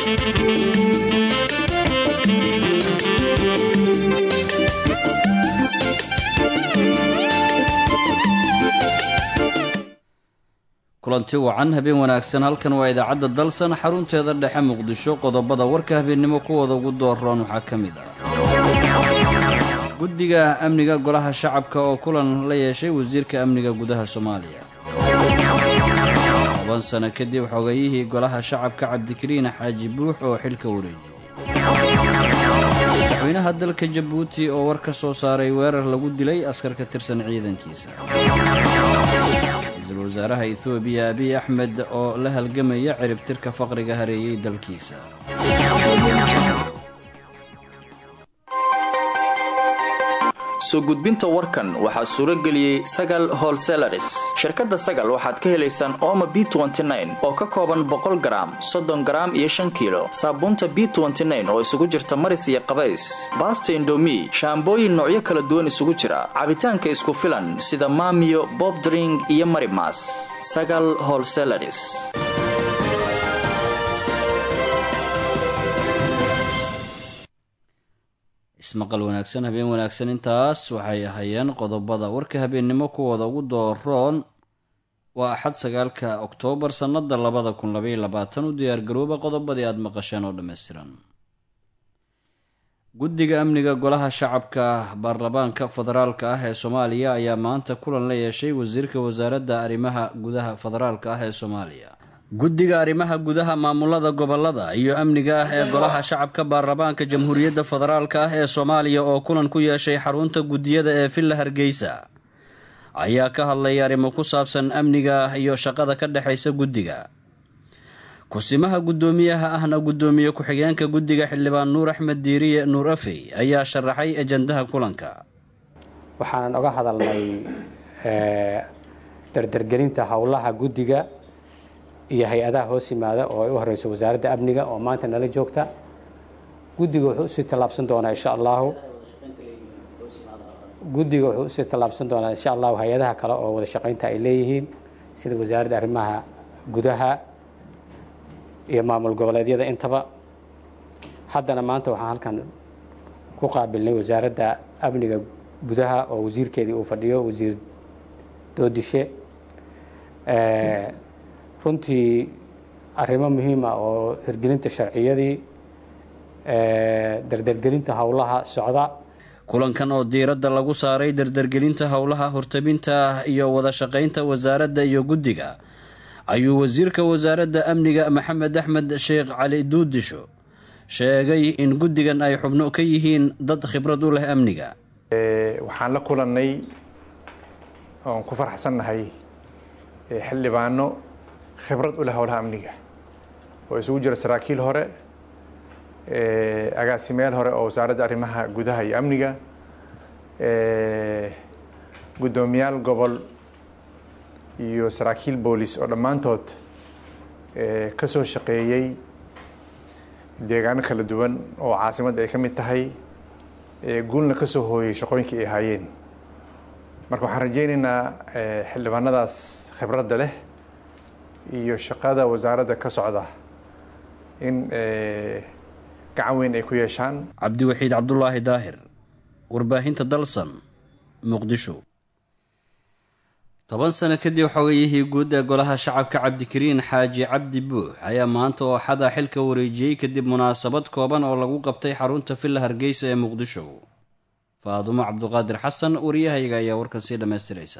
kulanti wacan habeen wanaagsan halkan waa idaacadda dalsan xarunteeda dhexe muqdisho qodobada warka habeennimo kuwooda ugu dooroon waxaa ka mid ah guddiga amniga golaha shacabka oo kulan la yeeshay wasiirka amniga gudaha soomaaliya toban sano kadib xogayihii golaha shacabka cabdikariin xaaji buux oo xilka wareejiyey madaxweynaha dalka jabuuti oo war ka soo saaray weerar lagu dilay askar ka tirsan ciidankiisa ra-iisul wasaaraha etoobiya abiy axmed oo la halgamaya ciribtirka faqriga hareeyey dalkiisa soo gudbinta warkan waxaa suuro geliyey sagal holselaris shirkadda sagal waxaad ka helaysaan ooma b oo ka kooban boqol garaam soddon garaam iyo shan kiilo saabuunta b oo isugu jirta maris iyo qabays baasta indomi shaambooyin noocyo kala duwan isugu jira cabitaanka isku filan sida maamiyo bobdring iyo marimas sagal holselaris ismaqal wanaagsan habeen wanaagsan intaas waxay ahayeen qodobada warka habeennimo kuwooda ugu dooroon waa axad sagaalka oktoobar sannada labada kun labaiyo labaatan u diyaargarooba qodobadii aada maqasheen oo dhammaystiran guddiga amniga golaha shacabka baarlamaanka federaalka ah ee soomaaliya ayaa maanta kulan la yeeshay wasiirka wasaaradda arrimaha gudaha federaalka ah ee soomaaliya guddiga arrimaha gudaha maamulada gobolada iyo amniga ah ee golaha shacabka baarlamaanka jamhuuriyadda federaalka ah ee soomaaliya oo kulan ku yeeshay xarunta guddiyada ee villa hargeysa ayaa ka hadlay arrimo ku saabsan amniga iyo shaqada ka dhexaysa guddiga kusimaha guddoomiyaha ahna guddoomiye ku-xigeenka guddiga xildhibaan nuur axmed diiriye nuur afey ayaa sharaxay ajandaha kulanka waxaanan oga hadalnay dardargelinta howlaha guddiga iyo hay-adaha hoos yimaada oo ay u horeyso wasaaradda amniga oo maanta nala joogta guddiga wuxuu usii tallaabsan doonaa insha allahu guddiga wuxuu usii tallaabsan doonaa insha allahu hay-adaha kale oo wada shaqaynta ay leeyihiin sida wasaaradda arrimaha gudaha iyo maamul goboleedyada intaba haddana maanta waxaan halkan ku qaabilnay wasaaradda amniga gudaha oo wasiirkeedii uu fadhiyo wasiir doodishe runtii arrimo muhiima oo hirgelinta sharciyadii dardargelinta howlaha socda kulankan oo diiradda lagu saaray dardargelinta howlaha hortabinta iyo wada shaqaynta wasaaradda iyo guddiga ayuu wasiirka wasaaradda amniga maxamed axmed sheekh cali duudisho sheegay in guddigan ay xubno ka yihiin dad khibrad u leh amniga waxaan la kulannay oon ku faraxsannahay xildhibaano khibrad u leh howlaha amniga oo isugu jira saraakiil hore agaasimayaal hore oo wasaaradda arrimaha gudaha iyo amniga guddoomiyaal gobol iyo saraakiil boolis oo dhammaantood ka soo shaqeeyey deegaano kala duwan oo caasimadda ay ka mid tahay guulna ka soo hooyey shaqooyinkii ay ahaayeen marka waxaan rajaynaynaa xildhibaanadaas khibradda leh iyo shaqada wasaaradda ka socda in gacan weyn ay ku yeeshaan cabdiwaxiid cabdulaahi daahir warbaahinta dalsan muqdisho toban sano kadib xogayihii guud ee golaha shacabka cabdikariin xaaji cabdi buux ayaa maanta oo xada xilka wareejiyey kadib munaasabad kooban oo lagu qabtay xarunta villa hargeysa ee muqdisho faadumo cabduqaadir xasan wariyahayga ayaa warkan sii dhammaystiraysa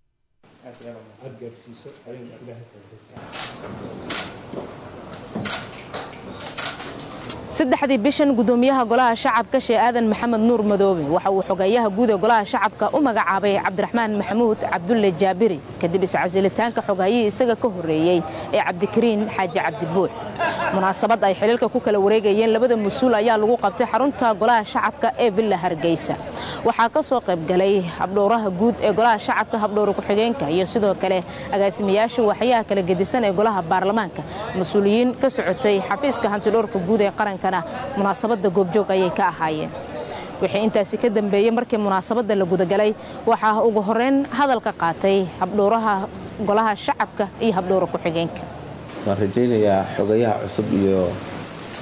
saddexdii bishan gudoomiyaha golaha shacabka shee aadan maxamed nuur madoobe waxa uu xogeeyaha guud ee golaha shacabka u magacaabay cabdiraxmaan maxamuud cabdulle jaabiri kadib iscasilitaanka xogaayihii isaga ka horreeyey ee cabdikariin xaaji cabdibuux munaasabad ay xiliilka ku kala wareegayeen labada mas-uul ayaa lagu qabtay xarunta golaha shacabka ee villa hargeysa waxaa ka soo qaybgalay habdhowraha guud ee golaha shacabka habdhowra ku-xigeenka iyo sidoo kale agaasimayaasha waxyaha kala gedisan ee golaha baarlamaanka mas-uuliyiin ka socotay xafiiska hantidhowrka guud ee qaranka munaasabadda goobjoog ayay ka ahaayeen wixii intaasi ka dambeeyey markii munaasabadda la gudagalay waxaa ugu horeyn hadalka qaatay habdhowraha golaha shacabka iyo habdhowra ku-xigeenka waan rajaynayaa xogayaha cusub iyo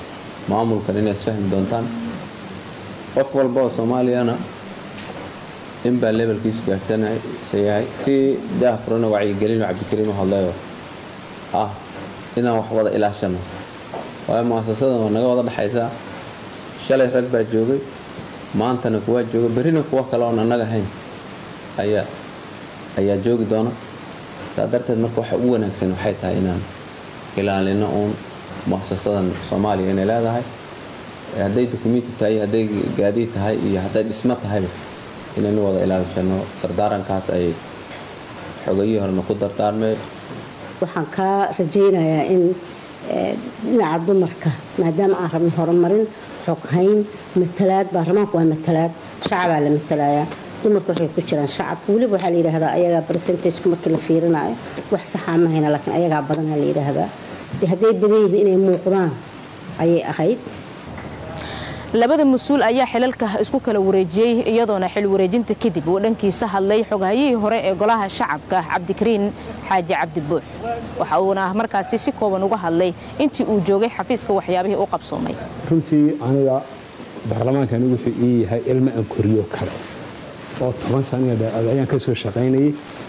maamulkan inay isfahmi doontaan qof walba oo soomaaliyana inbaa levelkiisu gaarsanaysa yahay si daah furana wacyigelino cabdikariin u hadlayo ah inaan wax wada ilaashano waayo muasasadan waa naga wada dhexaysaa shalay rag baa joogay maantana kuwaa jooga berrina kuwa kale oon annaga hayn ayaa ayaa joogi doona saa darteed marka waxa u wanaagsan waxay tahay inaan ilaalino uun muasasadan soomaaliya inay leedahay hadday dukumenti tahay hadday gaadiid tahay iyo hadday dhismo tahayba inaynu wada ilaashano dardaarankaas ay xogayihii horena ku dardaarmeen waxaan kaa rajaynayaa in dhinaca dumarka maadaama aan rabno horumarin xoghayn matalaad baarlamaanku waa matalaad shacabaa la matalayaa dumarku waxay ku jiraan shacabka weliba waxaa la yidhaahdaa ayagaa percentageka markii la fiirinayo wax saxaa ma hayna laakiin ayagaa badanaa la yidhaahdaa de hadday badan yihiin inay muuqdaan ayay ahayd labada mas-uul ayaa xilalka isku kala wareejiyey iyadoona xil wareejinta kadib uu dhankiisa hadlay xoghayihii hore ee golaha shacabka cabdikariin xaaji cabdibuux waxa uuna markaasi si kooban uga hadlay intii uu joogay xafiiska waxyaabihii u qabsoomay runtii aniga baarlamaankani wuxuu ii yahay ilmo aan koriyo kale oo toban saniga ayaan ka soo shaqaynayay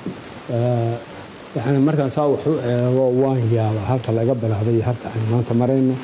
yani markaan saa wax u eego waan yaabaa halka laga bilaabay halka aan maanta marayno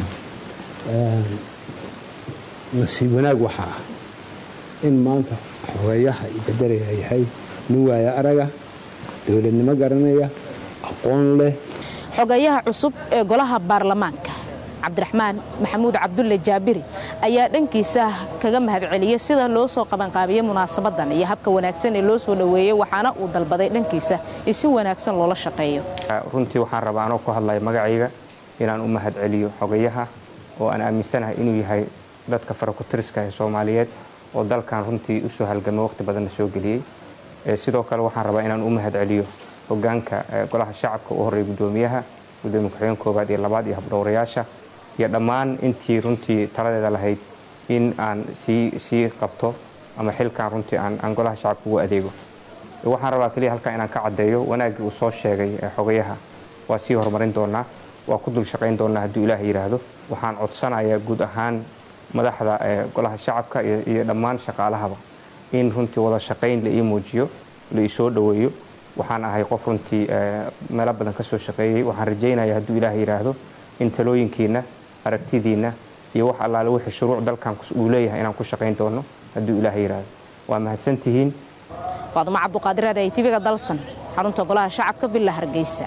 nasiib wanaag waxaa ah in maanta xogeeyaha ibedelaya yahay nin waaya araga dowladnimo garanaya aqoon leh xogeeyaha cusub ee golaha baarlamaanka cabdiraxmaan maxamuud cabdulle jaabiri ayaa dhankiisa kaga mahadceliyey sida loo soo qabanqaabiyey munaasabadan iyo habka wanaagsan ee loo soo dhoweeyey waxaana uu dalbaday dhankiisa in si wanaagsan loola shaqeeyo runtii waxaan rabaa anoo ku hadlaya magacayga inaan u mahadceliyo xogeyaha oo aan aaminsanahay inuu yahay dadka farakutiriska ee soomaaliyeed oo dalkan runtii usoo halgamay waqti badanna soo geliyey sidoo kale waxaan rabaa inaan u mahadceliyo hogaanka golaha shacabka u horreeya gudoomiyaha gudoomiye ku-xigeen koowaad iyo labaad iyo habdhowrayaasha iyo dhammaan intii runtii taladeeda lahayd in aan sii qabto ama xilkan runtii aan golaha shacabka ugu adeego waxaan rabaa keliya halkan inaan ka caddeeyo wanaaggii uu soo sheegay xogayaha waa sii horumarin doonaa waa ku dul shaqayn doonaa hadduu ilaah yidhaahdo waxaan codsanayaa guud ahaan madaxda golaha shacabka iyo dhammaan shaqaalahaba in runtii wada shaqayn la ii muujiyo la ii soo dhoweeyo waxaan ahay qof runtii meelo badan ka soo shaqeeyey waxaan rajaynaya hadduu ilaah yidhaahdo in talooyinkiina aragtidiinna iyo wax allaale wixii shuruuc dalkan uu leeyahay inaan ku shaqayn doono hadduu ilaah yidhaahdo waa mahadsantihiin faadumo cabduqaadir aday tv-ga dalsan xarunta golaha shacabka villa hargeysa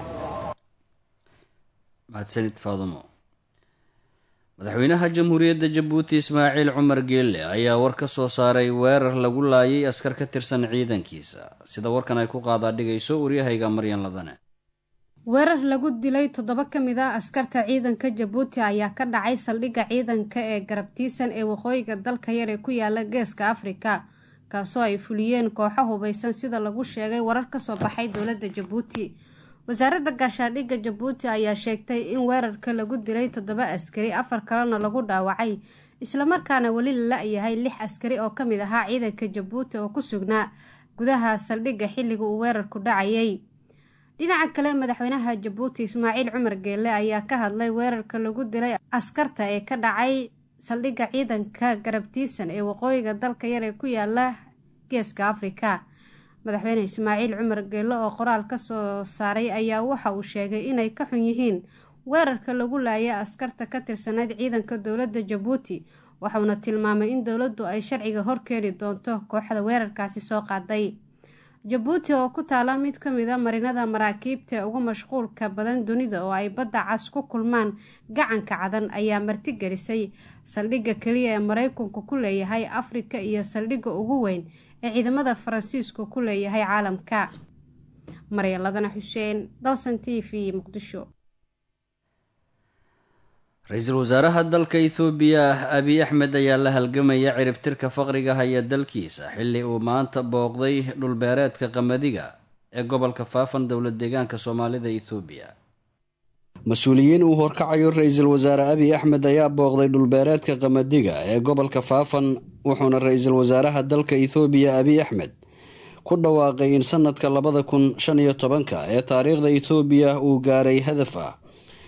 mahadsanid faadumo madaxweynaha jamhuuriyadda jabuuti ismaaciil cumar geelle ayaa war ka soo saaray weerar lagu laayay askar ka tirsan ciidankiisa sida warkan ay ku qaadaadhigayso waryahayga maryan ladane weerar lagu dilay toddoba ka mid ah askarta ciidanka jabuuti ayaa ka dhacay saldhigga ciidanka ee garabtiisan ee waqooyiga dalka yar ee ku yaala geeska afrika kaasoo ay fuliyeen kooxo hubaysan sida lagu sheegay warar kasoo baxay dowladda jabuuti wasaaradda gaashaadhigga jabuuti ayaa sheegtay in weerarka lagu dilay toddoba askari afar kalena lagu dhaawacay islamarkaana weli la la-yahay lix askari oo kamid ahaa ciidanka jabuuti oo ku sugnaa gudaha saldhigga xilliga uu weerarku dhacayay dhinaca kale madaxweynaha jabuuti ismaaciil cumar geelle ayaa ka hadlay weerarka lagu dilay askarta ee ka dhacay saldhigga ciidanka garabtiisan ee waqooyiga dalka yar ee ku yaala geeska afrika madaxweyne ismaaciil cumar geelle oo qoraal ka soo saaray ayaa waxa uu sheegay inay ka xun yihiin weerarka lagu laayay askarta ka tirsanayd ciidanka dowladda jabuuti waxauna tilmaamay in dowladdu ay sharciga horkeeni doonto kooxda weerarkaasi soo qaaday jabuuti oo ku taala mid ka mid a marinada maraakiibta ee ugu mashquulka badan dunida oo ay badda cas ku kulmaan gacanka cadan ayaa martigelisay saldhigga keliya ee maraykanku ku leeyahay afrika iyo saldhigga ugu weyn ee ciidamada faransiisku ku leeyahay caalamka maryaladana xuseen dalsan t v muqdisho ra-iisul wasaaraha dalka ethoobiya abiy axmed ayaa la halgamaya ciribtirka faqriga haya dalkiisa xilli uu maanta booqday dhulbeereedka qamadiga ee gobolka faafan dowlad deegaanka soomaalida ethoobiya mas-uuliyiin uu horkacayo ra-iisul wasaare abiy axmed ayaa booqday dhulbeereedka qamadiga ee gobolka faafan wuxuuna ra-iisul wasaaraha dalka ethoobiya abiy axmed ku dhawaaqay in sanadka labada kun shan iyo tobanka ee taariikhda ethoobiya uu gaaray hadaf ah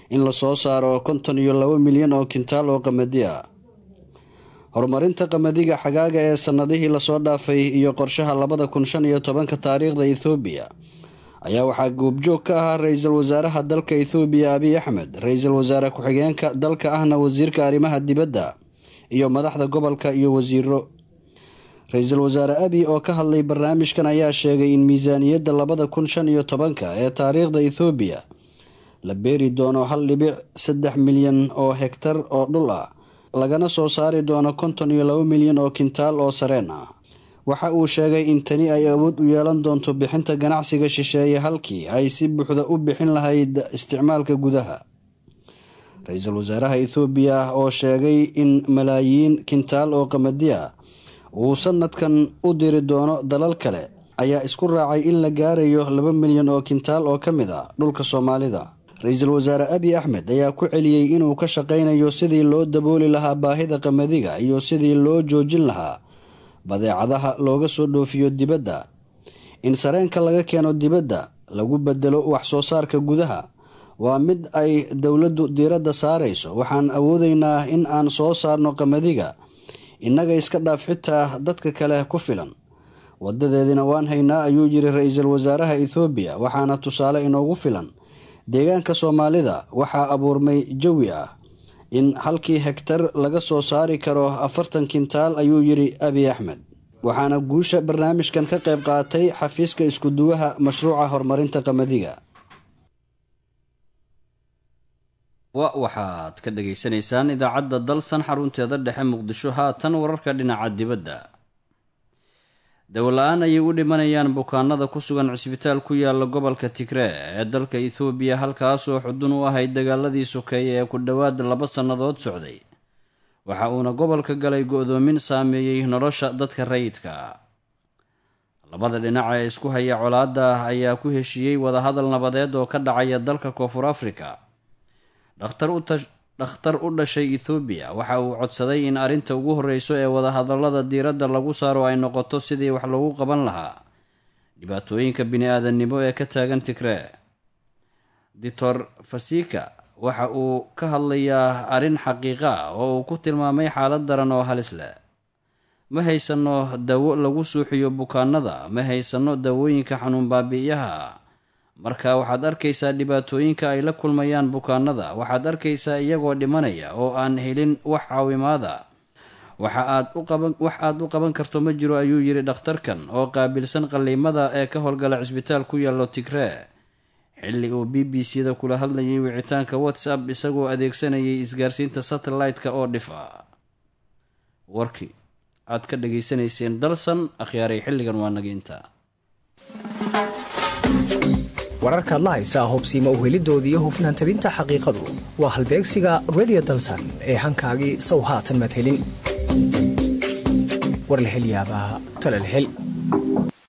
in lasoo saaro konton iyo labo milyan oo kintaal oo qamadi ah horumarinta qamadiga xagaaga ee sanadihii lasoo dhaafay iyo qorshaha labada kun shan iyo tobanka taariikhda ethoobiya ayaa waxaa goobjoog ka ahaa ra-iisul wasaaraha dalka ethoobiya abiy axmed ra-iisul wasaare ku-xigeenka dalka ahna wasiirka arrimaha dibadda iyo madaxda gobolka iyo wasiiro ra-iisul wasaare abiy oo ka hadlay barnaamijkan ayaa sheegay in miisaaniyadda labada kun shan iyo tobanka ee taariikhda ethoobiya la beeri doono hal dhibic saddex milyan oo hegtar oo dhul ah lagana soo saari doono konton iyo labo milyan oo kintaal oo sareen ah waxa uu sheegay in tani ay awood u yeelan doonto bixinta ganacsiga shisheeye halkii ay si buuxda u bixin lahayd isticmaalka gudaha ra-iisul wasaaraha ethoobiya oo sheegay in malaayiin kintaal oo qamadi ah uu sanadkan u diri doono dalal kale ayaa isku raacay in la gaarayo laba milyan oo kintaal oo ka mid a dhulka soomaalida ra-iisul wasaare abiy axmed ayaa ku celiyey inuu ka shaqaynayo sidii loo dabooli lahaa baahida qamadiga iyo sidii loo joojin lahaa badeecadaha looga soo dhoofiyo dibadda in sareenka laga keeno dibadda lagu bedelo wax soo saarka gudaha waa mid ay dowladdu diiradda saarayso waxaan awoodeynaa in aan soo saarno qamadiga innaga iska dhaaf xitaa dadka kale ku filan wadadeedina waan haynaa ayuu yiri ra-iisul wasaaraha ethoobiya waxaana tusaale inoogu filan deegaanka soomaalida waxaa abuurmay jawi ah in halkii hegtar laga soo saari karo afartan kintaal ayuu yiri abiy axmed waxaana guusha barnaamijkan ka qayb qaatay xafiiska iskuduwaha mashruuca horumarinta qamadiga waxaad ka dhageysanaysaan idaacadda dalsan xarunteeda dhexe muqdisho haatan wararka dhinaca dibadda dawola-aan ayay u dhimanayaan bukaanada ku sugan cisbitaal ku yaala gobolka tigree ee dalka ethoobiya halkaasoo xudun u ahayd dagaaladii sokeeye ee ku dhowaad laba sannadood socday waxa uuna gobolka galay go-doomin saameeyey nolosha dadka rayidka labada dhinac ee isku haya colaadda ayaa ku heshiiyey wadahadal nabadeed oo ka dhacaya dalka koonfur afrika dhakhtar u dhashay ethoobiya waxa uu codsaday in arrinta ugu horreyso ee wadahadallada diiradda lagu saaro ay noqoto sidii wax loogu qaban lahaa dhibaatooyinka bini-aadannimo ee ka taagan tigree doctor fasika waxa uu ka hadlayaa arrin xaqiiqa ah oo uu ku tilmaamay xaalad daran oo halis leh ma haysanno dawo lagu suuxiyo bukaanada ma haysanno dawooyinka xanuun baabi'iyaha marka waxaad arkaysaa dhibaatooyinka ay la kulmayaan bukaanada waxaad arkaysaa iyagoo dhimanaya oo aan helin wax caawimaada waxa aad wax aad u qaban karto ma jiro ayuu yidhi dhakhtarkan oo qaabilsan qalliimada ee ka howlgala cisbitaal ku yaallo tigree xilli uu b b c da kula hadlayay wicitaanka whatsapp isagoo adeegsanayay isgaarsiinta satellite-ka oo dhif ah warkii aad ka dhageysanayseen dalsan akhyaaray xilligan waa nagiinta wararkaad la haysaa hobsiima uhelidooda iyo hufnaan tabinta xaqiiqadu waa halbeegsiga redio dalsan ee hankaagii sow haatan madhelin war la hel yaabaa talal hel